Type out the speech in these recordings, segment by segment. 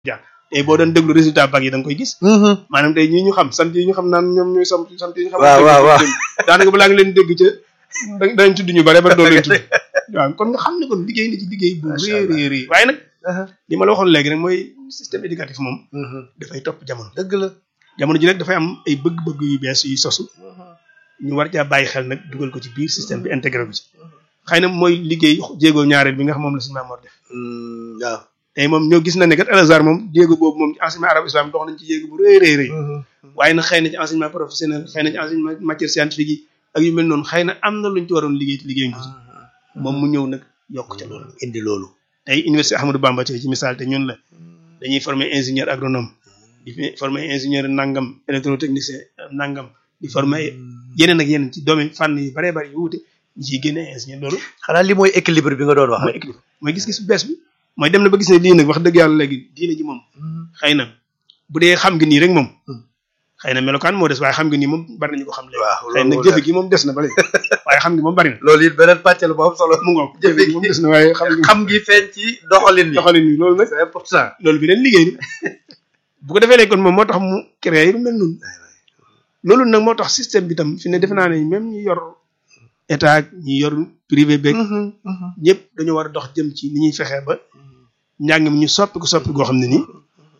jaar tey boo doon déglu résultat bac yi da nga koy gis maanaam tey ñii ñu xam sant yi ñu xam naan ñoom ñooy sant sant yi ñu xam waaw waaw waaw daanaka balaa nga leen dégg ca da- danañ tudd ñu bare ba doo leen tudd waaw kon nga xam ne kon liggéey na ci liggéey bu Macha rëy Allah. rëy rëy waaye nag li ma la waxoon léegi rek mooy système éducatif moom dafay topp jamono dëgg la jamono ji nag dafay am ay bëgg-bëgg yu bees yu sosu ñu war caa bàyyi xel nag dugal ko ci biir système bi intégré ko ci xëy na mooy liggéey jéego ñaareel bi nga xam moom la suñu Maam Mor def waaw tey moom ñoo gis na ne kat Al Azhar moom jéego boobu moom ci enseignement arabe islam dox nañ ci jéego bu rëy rëy rëy waaye nag xëy na ci enseignement professionnel xëy na ci enseignement matière scientifique yi ak yu mel noonu xëy na am na luñ ci waroon liggéey te liggéey ko ci moom mu ñëw nag yokk ca loolu indi loolu tey université Ahmadou Bamba tey ci misaal te ñun la dañuy former ingénieur agronome di fi- former ingénieur nangam électrotechnicien nangam di former ay yeneen ak yeneen ci domaine fànn yu baree bari yu wuute ñi ciy génne ingénieur loolu xanaa li mooy équilibre bi nga doon wax mooy équilibre mooy gis-gis bu bees bi mooy dem na ba gis ne lii nag wax dëgg yàlla léegi diine ji moom xëy na bu dee xam nga nii rek moom xëy na melokaan moo des waaye xam nga nii moom bari nañu ko xam léegi waaw xëy na loolu jëfe gi moom des na ba léegi waaye xam nga moom bari na loolu it beneen pàcc la bu am solo mu ngoog jëfe gi moom des na waaye xam nga xam ngi feeñ ci doxalin bi doxalin bi loolu nag c'est important loolu bi leen liggéey bu ko defee léegi kon moom moo tax mu créé lu mel noonu loolu nag moo tax système bi tam fi ne defe naa ne même ñi yor état ak ñi yor privé beeg ñëpp dañoo war a dox jëm ci ni ñuy fexee ba njàng mi ñu soppi ko soppi goo xam ne nii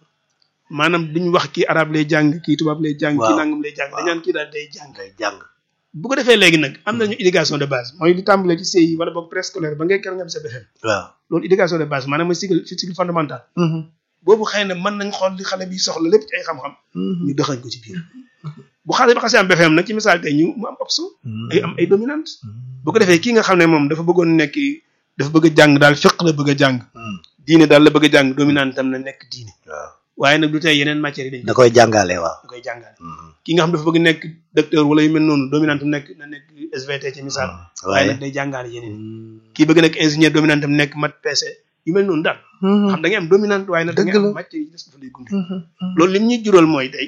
maanaam duñ wax kii arab lay jàng kii tubaab lay jàng kii Waaw. nangam lay jàng dañ naan kii daal day jàng ngay jàng bu ko defee léegi nag am nañu éducation de base mooy li tàmbalee ci CI wala boog préscolaire ba ngay keroog nga am sa BFEM waaw loolu éducation de base maanaam mooy cycle cycle fondamental boobu xëy na mën nañ xool li xale bi soxla lépp ci ay xam-xam ñu doxañ ko ci biir bu xale bi xasee am BFEM nag ci misaal tey ñu mu am option ay am ay dominante bu ko defee kii nga xam ne moom dafa bëggoon nekk dafa bëgg a jàng daal fiq la bëgg a jàng diine daal la bëgg a jàng dominante tam na nekk diine waaw waaye nag du tey yeneen matières yi dañ da koy jàngale waaw da koy jàngale ki nga xam dafa bëgg nekk docteur wala yu mel noonu dominante nekk na nekk SVT ci misaal waaye nag day jàngale yeneen kii bëgg nekk ingénieur dominante am nekk mat PC yu mel noonu daal xam da ngay am dominante waaye nag da ngay Dëgg la. am matière yi des dafa lay gunge loolu lim ñuy jural mooy tey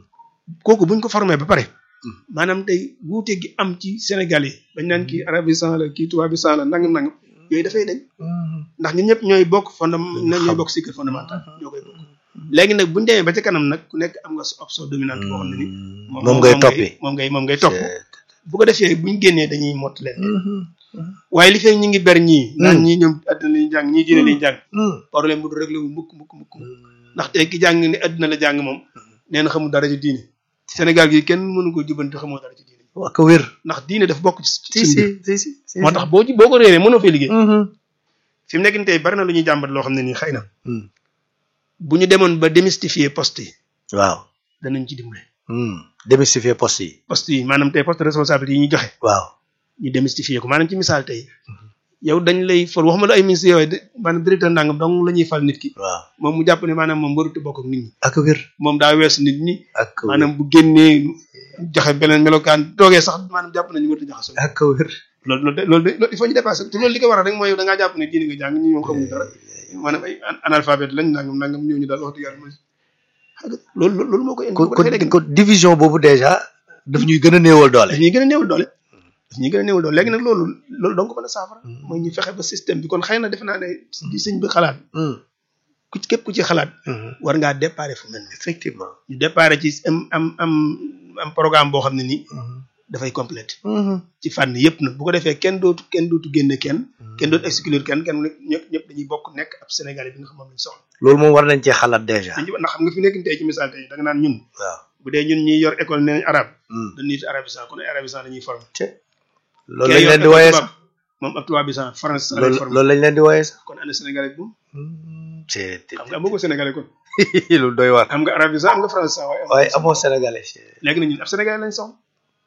kooku buñ ko formé ba pare maanaam tey wuute gi am ci Sénégal yi bañ naan kii arabisant la kii tubaabisant la nangam nangam yooyu dafay dañ ndax ñun ñëpp ñooy bokk fondam ñooy bokk cycle fondamental ñoo koy bokk léegi nag buñu demee ba ca kanam nag ku nekk am nga sa option dominante boo xam ne ni moom ngay toppi moom ngay moom ngay topp bu ko defee buñ génnee dañuy mott leen waaye li fee ñu ngi ber ñii naan ñii ñoom àddina lañu jàng ñii diine lañu jàng problème bu du réglé wu mukk mukk mukk ndax tey ki jàng ni àddina la jàng moom nee na xamul dara ci diine Sénégal gi kenn mënu ko jubanti xamoo dara ci diine wax ko wér ndax diine daf bokk ci si suñu si mbir si si moo tax boo ci boo ko réeree mënoo fee liggéey fi mu nekk nii tey bari na lu ñuy jàmbat loo xam ne nii xëy na bu ñu demoon ba démystifier poste yi waaw danañ ci dimbale démystifier poste yi poste yi maanaam tey poste de responsabilité yi ñu joxe waaw ñu démystifier ko maanaam ci misaal tey yow dañ lay fal waxuma la ay ministres yooyu de maanaam directeur ndàngam dong la ñuy fal nit ki waaw moom mu jàpp ne maanaam moom warut a bokk ak nit ñi ak wér moom daa weesu nit ñi ak wér maanaam bu génnee joxe beneen melokaan toogee sax maanaam jàpp nañu warut a jaxasoo ak wér loolu loolu de loolu de loolu il faut ñu dépasser te loolu li ko waral rek mooy yow da ngaa jàpp ne diine nga jàng ñi ñoom xamuñu dara maanaam ay analphabète lañ nangam nangam ñooñu daal wax dëgg yàlla mooy xam nga loolu loolu loolu moo koy indi kon bu ko defee léegi kon division boobu déjà daf ñuy gën a néewal doole daf ñuy gën a néewal doole daf ñuy gën a néewal doole léegi nag loolu loolu donc mën a saafara mooy ñu fexe ba système bi kon xëy na defe naa ne di sëñ bi xalaat ku ci képp ku ci xalaat war ngaa déparé fu mel ni effectivement ñu déparé ci am am am am programme boo xam ne nii dafay complète ci fànn yëpp nag bu ko defee kenn dootu kenn dootu génne kenn kenn dootu exclure kenn kenn ñëpp ñëpp dañuy bokk nekk ab Sénégalais bi nga xam moom lañ soxla loolu moom war nañ cee xalaat déjà dañu ndax xam nga fi nekk tey ci misaal tey da nga naan ñun waaw bu dee ñun ñiy yor école nee nañ arabe dañuy it arabisant kon ay arabisant dañuy formé loolu lañ leen di wooyee sax moom ab tubaabisant français lay loolu formé loolu lañ leen di wooyee sax kon ana Sénégalais bi moom c'est xam nga amoo ko Sénégalais kon loolu doy waar am nga arabisant am nga français waaye amoo waaye amoo sénégalais léegi nag ñun ab Sénégalais lañ soxla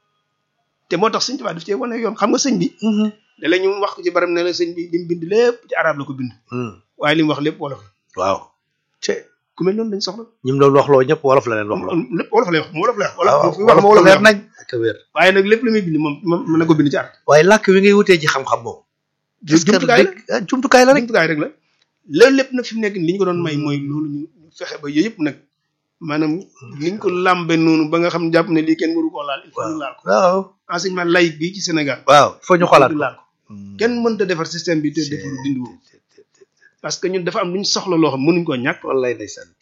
te moo tax sëñ Tuubaa daf cee wane yoon xam nga sëñ bi da la ñu wax ko ci baram ne la sëñ bi li mu bind lépp ci arab la ko bind waaye li mu wax lépp wolof la waaw te ku mel noonu lañ soxla ñi mu doon waxloo ñëpp wolof la leen waxloo lépp wolof lay wax moom wolof lay wax waaw wolof fi wax ma wolof wolof lay leer wax nañ ak wér waaye nag lépp lu muy bind moom moom mën na ko bind ci arab waaye làkk wi ngay wutee ci xam-xam moom jumtukaay la ah jumtukaay la rek jumtukaay rek la loolu lépp nag fi mu nekk nii li ñu ko doon may mooy loolu ñu ñu fexe ba yooyu yëpp nag maanaam niñ ko làmbe noonu ba nga xam ne jàpp ne lii kenn waru koo laal il faut ñu laal ko waaw enseignement laïque bi ci Sénégal waaw foo ñu xolaat laal ko kenn mënta defar système bi te defaru dindi woo parce que ñun dafa am lu ñu soxla loo xam mënuñ koo ñàkk wallaay ndeysaan